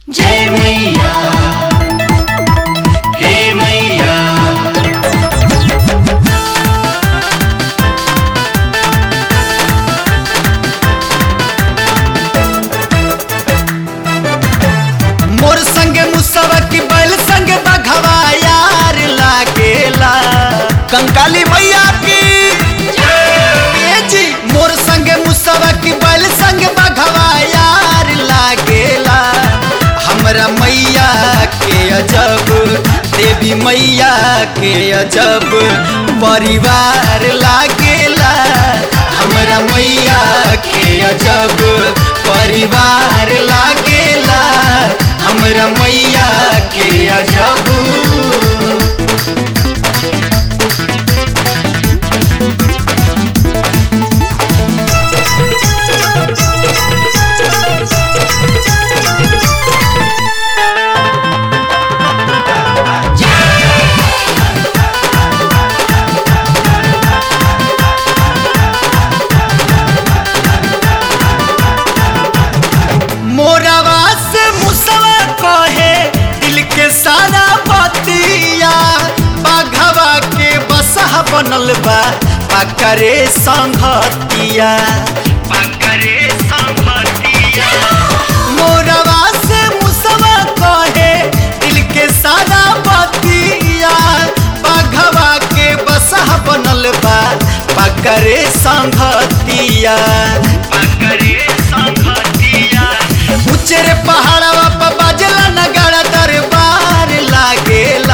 जय मैया हे मैया मोर संगे मुसवा की बैल संगे बघवा यार लागेला कंकाली मैया की ए जी मोर संगे मुसवा की बैल संगे बघवा यार लागेला हमरा मैया के अजब देवी मैया के अजब परिवार लागेला हमरा मैया के अजब परिवार लागेला हमरा मैया के अजब मोरवा से मुसवा कहे दिल के सारा बतिया बाघवा के बसहा बनल बा पकरे संघतिया पकरे संघतिया मोरवा से मुसवा कहे दिल के सारा बतिया बाघवा के बसहा बनल बा पकरे संघतिया पकरे संघतिया उचेरे पहाड़वा पर बाजला नगाड़ा दरबार लागेला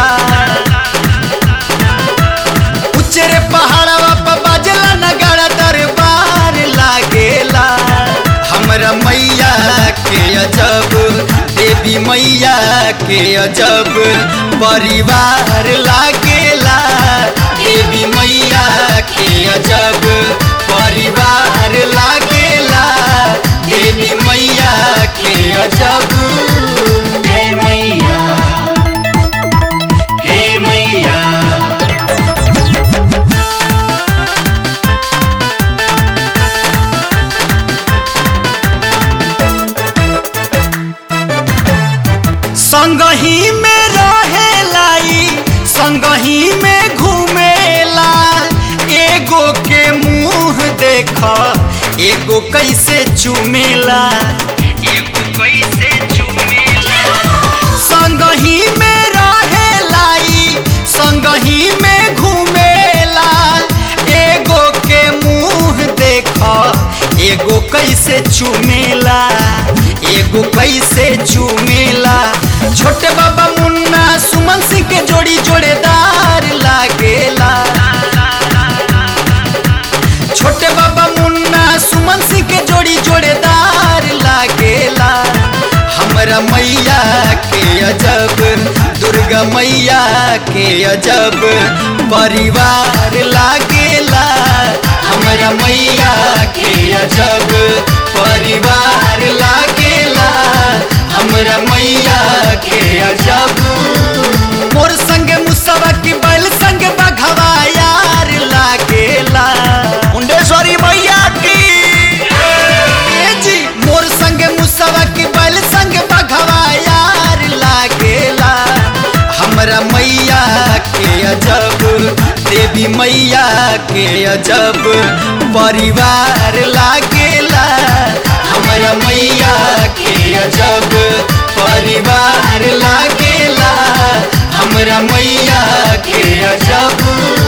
उचेरे पहाड़वा पर बाजला नगाड़ा दरबार लागेला हमरा मैया के अजब देवी मैया के अजब परिवार लागेला देवी मैया के अजब परिवार लागेला देवी मैया के अजब जय मैया हे मैया संगही में रहेलाई संगही में घूमेला एगो के मुंह देख एगो कैसे चुमेला एगो कैसे चुमेला संगही में रहेलाई संगही में घूमेला एगो के मुंह देख एगो कैसे चुमेला एगो कैसे चुमेला छोटे बाबा मुन्ना सुमन सिंह के जोड़ी जोड़ेदार लागेला छोटे बाबा मुन्ना सुमन सिंह के जोड़ी जोड़ेदार लागेला हमरा मैया के अजब दुर्गा मैया के अजब परिवार लागेला हमरा मैया के अजब परिवार लागेला हमरा मैया के अजब मोर संगे मुसवा की बैल संगे बघवा यार लागेला मुंडेश्वरी मैया की ए जी मोर संगे मुसवा की बैल संगे बघवा यार लागेला हमरा मैया के अजब देवी मैया के अजब परिवार लागेला हमरा मैया के अजब परिवार लागेला हमरा मैया के अजब